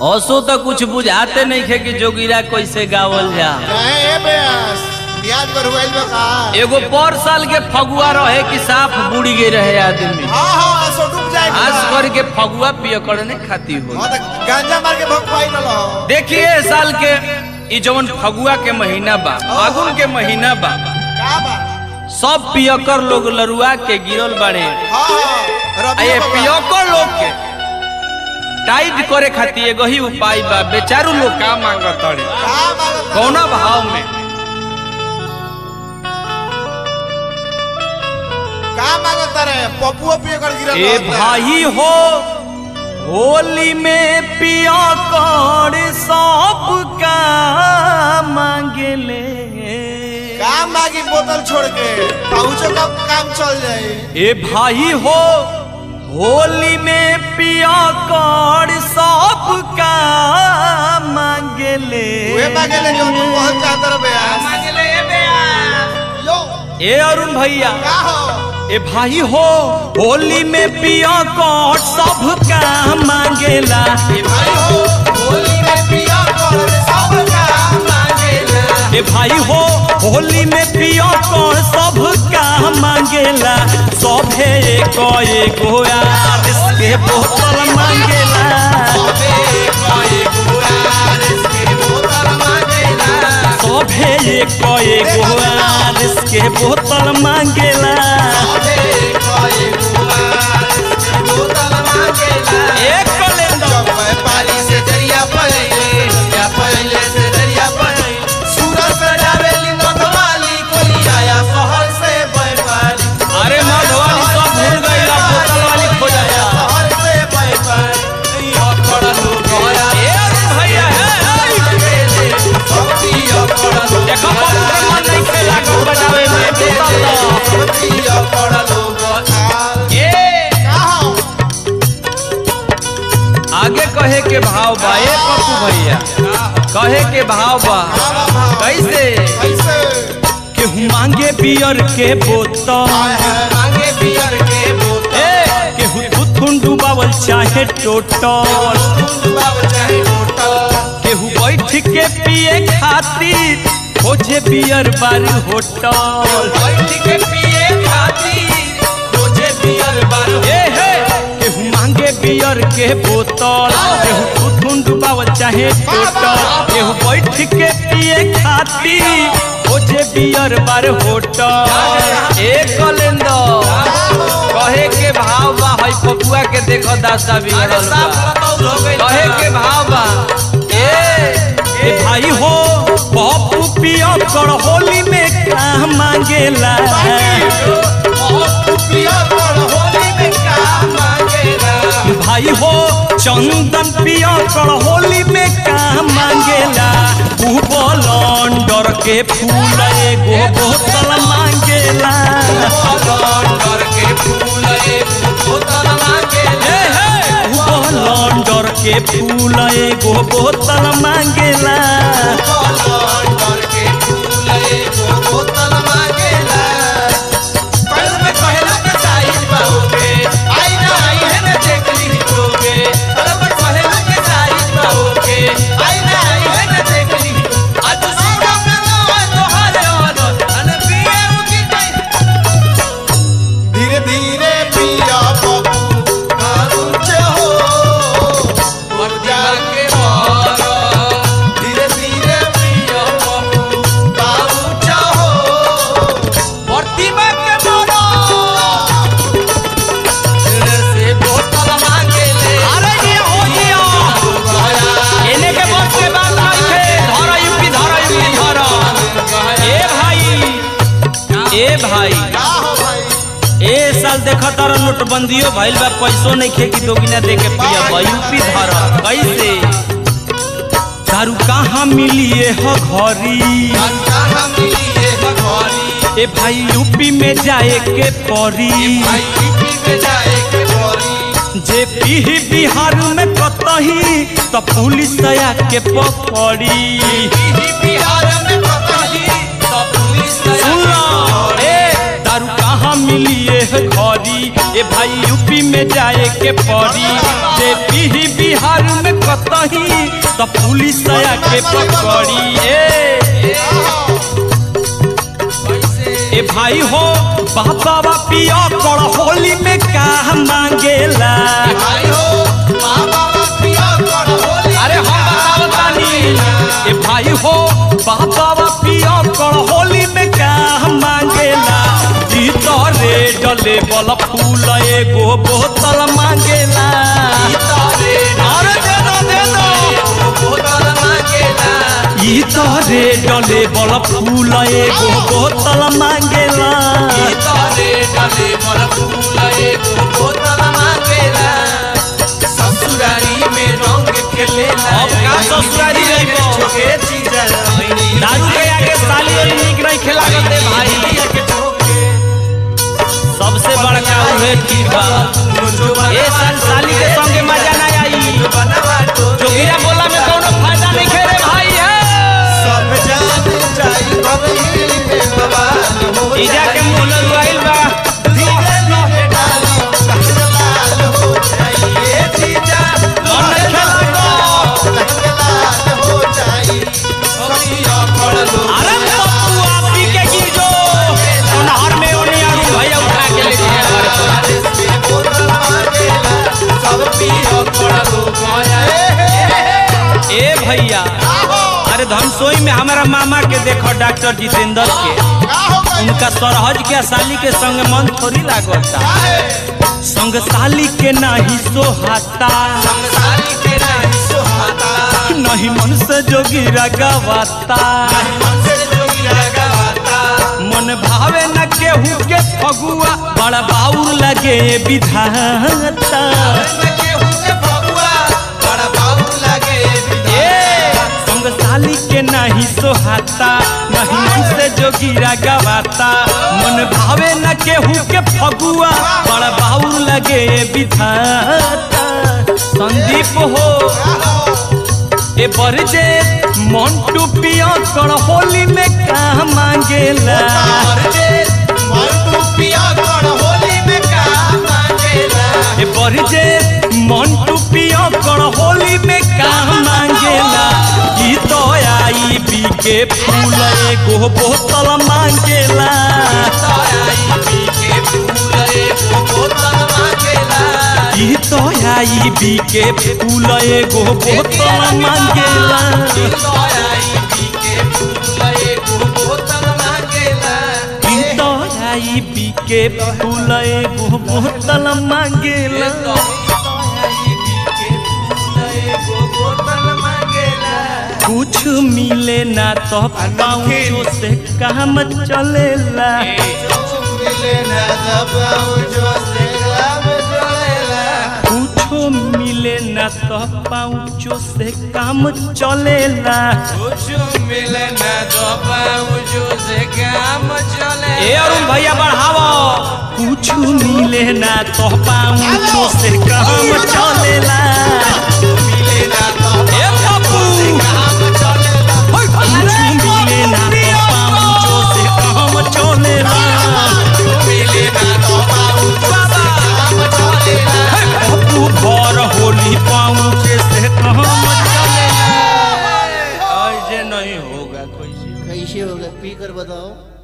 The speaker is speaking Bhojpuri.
हंसो तो कुछ बुझाते नहीं खे कि जोगिरा कैसे गावल जा कहे ए बेस प्याज पर हुआ बा का एगो पर साल के फगुआ रहे कि साफ बुड़ी गए रहे आदमी हां हां सो डूब जाए खास करके फगुआ पिय करने खाती हो हां तो गांजा मार के भगवाई न लो देखिए ए साल के ई जवन फगुआ के महीना बा फागुन के महीना बा का बा सब पियकर लोग लरुआ के गिरल बाड़े हां हां आ रबी ये पियकर लोग के टाइट करे खातिर एगो ही उपाय बा बेचारू लोग का मांगत तड़े का मांगत कौना भाव में का मांगत रे पपुओ पिए कर गिरल ए रहता। भाई हो होली में पिया कर सब का मांगेले का मांगी बोतल छोड़ के पहुंचो का काम चल जाए ए भाई हो होली में पिया कर सब का मांगेले वे मांगे ले जो तू बहुत चाहत रे बेस यो ए अरुण भैया का हो ए भाई हो होली में पिया कर सब का मांगेला ए भाई हो होली में पिया कर सब का मांगेला ए भाई हो होली में पियो को सब का मांगेला सभे एको एगो यार के बोतल मांगेला सभे एको एगो यार के बोतल मांगेला एक कलेंडर अरे मधवानी सब भूल गईला बोतल वाली खोजता ए अरुण भैया हे हे देखो पत्थर मन नहीं खेला को बजावे में बोतल दा। ए आगे कहे के भाव बा ए पप्पू भैया कहे के भाव बा कैसे केहू मांगे बियर के बोतल ए केहू थुथुन डुबावल चाहे टोटल केहू बैठ के पिए खातिर खोजे बियर बार होटल ए हे केहू मांगे बियर के बोतल केहू थुथुन डुबावल चाहे टोटल केहू बैठ के पिए खातिर खोजे बियर बार होटल ए कलेंदर कहे के भाव बा हई पपुआ के देखो दासा बिगड़ल बा कहे के भाव बा ए ए भाई हो पप्पू पियो कर होली में का मांगेला भाई हो चंदन पियो कर होली में का मांगेला लंडर के फूल एगो बोतल मांगेला हे, हे, लंडर के फूल एगो बोतल मांगेला धीरे धीरे पिया पप्पू कारुच हो धीरे धीरे पिया पप्पू कारुच हो अरे ये हो गया एने के बस के बात नहीं थे धरा यूपी धरा यूपी धरा ए भाई ए भाई का हो भाई ए साल देखा तारा नोटबंदियो भइल बा पैसो नहीं खे कि दोगिना दे के पिया बा यूपी धरा कैसे दारू कहाँ मिलिए हो घरी कहाँ मिली ये भगवानी ए भाई यूपी में जाए के परी भाई यूपी में जाए के बोरी जे पीही बिहार में कतही तो पुलिस आया के पकड़ी बिहार में पता ही तो पुलिस सुन लो, ए दारू कहाँ मिलिए घरी ए भाई यूपी में जाए के पड़ी जे पीही बिहार में कतही तो पुलिस आया के पकड़ी ए ए भाई हो बाबा बा पिया कर होली में का मांगेला अरे हम बताओ तानी ए भाई हो बाबा बा पिया कर होली में का मांगेला ई तो रे डले बल फूल एगो बोतल मांगेला अरे दे दो दे दो ई तो रे डले बल फूल एगो बोतल मांगेला अब का ससुरारी रहिबो? दारू के आगे साली वाली निक नहीं खेला करते भाई सबसे बड़का उहे ठीक बा ए साल साली के संगे मजा ना आई जोगिया बोला में कोनो फायदा नहीं खेरे भाई है इजा के मुंह लगवाइल बा मन नहीं खेला अरे पप्पू आप पी के गिर जो नहर में ओने आरू भैया उठा के ले जाए घर ए भैया अरे धनसोई में हमारा मामा के देखो डॉक्टर जितेंद्र के उनका सरहज के साली के संग मन थोड़ी लागता संग साली के नाही सोहाता नहीं मन से जोगी रगवाता मन भावे न केहू के फगुआ बड़ा बाउर लगे विधाता ए संग साली के नहीं सोहाता नहीं मन से जोगीरा गवाता मन भावे न केहू के फगुआ बड़ा बाउर लगे विधाता संदीप हो ए बरजे मंटू पिया कर होली में का मांगेला ए बरजे मंटू पिया कर होली में का मांगेला ई तो आई बी के फूल एगो बोतल मांगेला ई तो आई बी के फूल एगो बोतल मांगेला ई तो आई बी के फूल एगो बोतल मांगेला कुछ मिले ना तो पाँचों से काम चलेला कुछो मिले ना तो पाँचों से काम चलेला ए अरुण भैया बढ़ावो कुछ मिले ना तो पाँचों से काम चलेला ए पप्पू कुछ मिले ना तो पाँचों से काम चलेला पप्पू भर होली पाँचे से काम चलेला ऐसे नहीं होगा कोई कैसे होगा पी कर बताओ